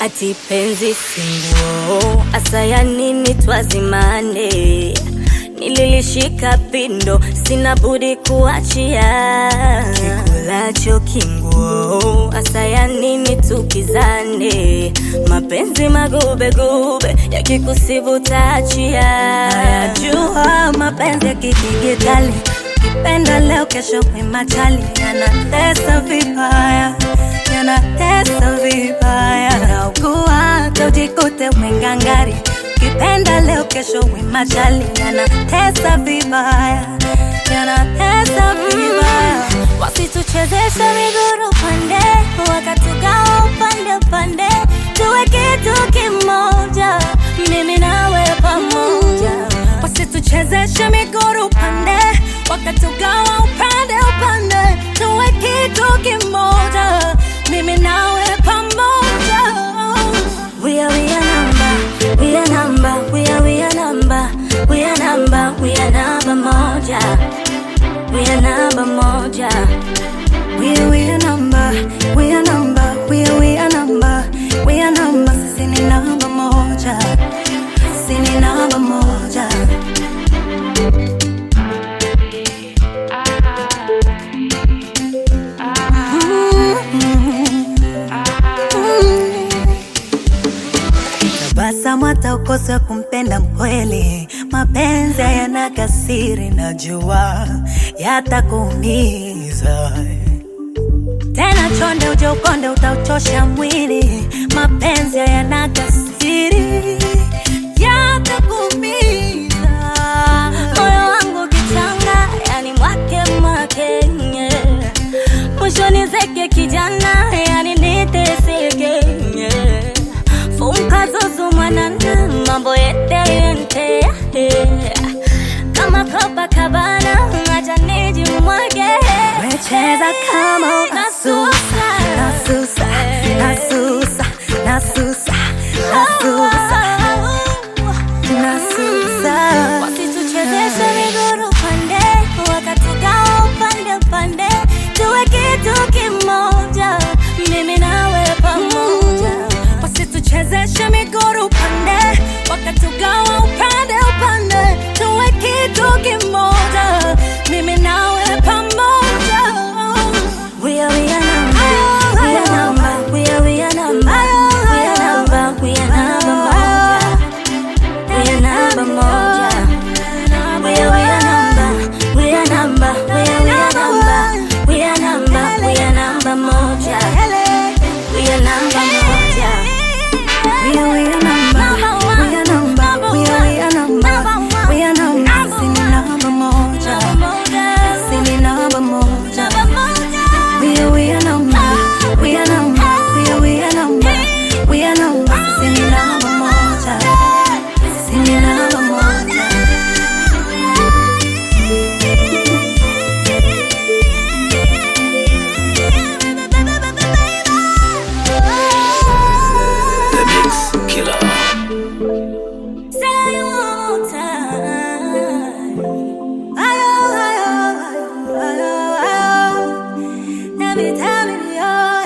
ati penzi singuo asaya nini twazimane nililishika pindo sina budi kuachia kikulacho kinguo asaya nini tukizane mapenzi magubegube yakikusibu taachia Jua mapenzi ya kidijitali, kipenda leo, kesho kwimachali, yanatesa vibaya, yanatesa vibaya, naugua hata ujikute umengangari, kipenda leo, kesho wimachali, yanatesa vibaya, yanatesa vibaya. wasituchezeshe miguru pande wakatugawa upande upande tuwe kitu kimoja mimi nawe pamoja wasituchezeshe miguru pande wakatugawa upande upande tuwe kitu kimoja mimi nawe pamoja we are we are number we are number we are we are number we are number we are number moja we are number moja We are, we are number, we are number, we are, we are number, we are number, sisi ni namba moja, sisi ni namba moja. Tabasamu hata ukose kumpenda mkweli, mapenzi hayana kasiri, najua yatakuumiza tena. Chonde uje ukonde, utauchosha mwili, mapenzi hayana kasiri, yatakuumiza moyo wangu kichanga yani mwake mwake nye. mwisho nizeke kijana yani niteseke nye. funka zuzu mwanana mambo yete yente kama Copacabana acha nijimwage Umecheza kama unasusa, nasusa, nasusa, nasusa, nasusa, nasusa. wasituchezeshe miguru pande wakatugawa upande upande tuwe kitu kimoja mimi nawe pamoja Wasituchezeshe miguru pande, wakatugawa upande upande, tuwe kitu kimoja, mimi nawe pamoja. We are we are number, we are number, we are we are number, we are number, we are number moja, we are number moja. We are we are number, we are number, we are we are number, we are number, we are number moja, we are number moja. We are, we are number, we are number, we are, we are number, we are number, sini namba moja, sini namba moja. We are, we are number, we are number, we are, we are number, we are number, sini namba moja, sini namba moja. The Mix Killer. Say one more time. Ayo, ayo, ayo, ayo, ayo. Let me tell you,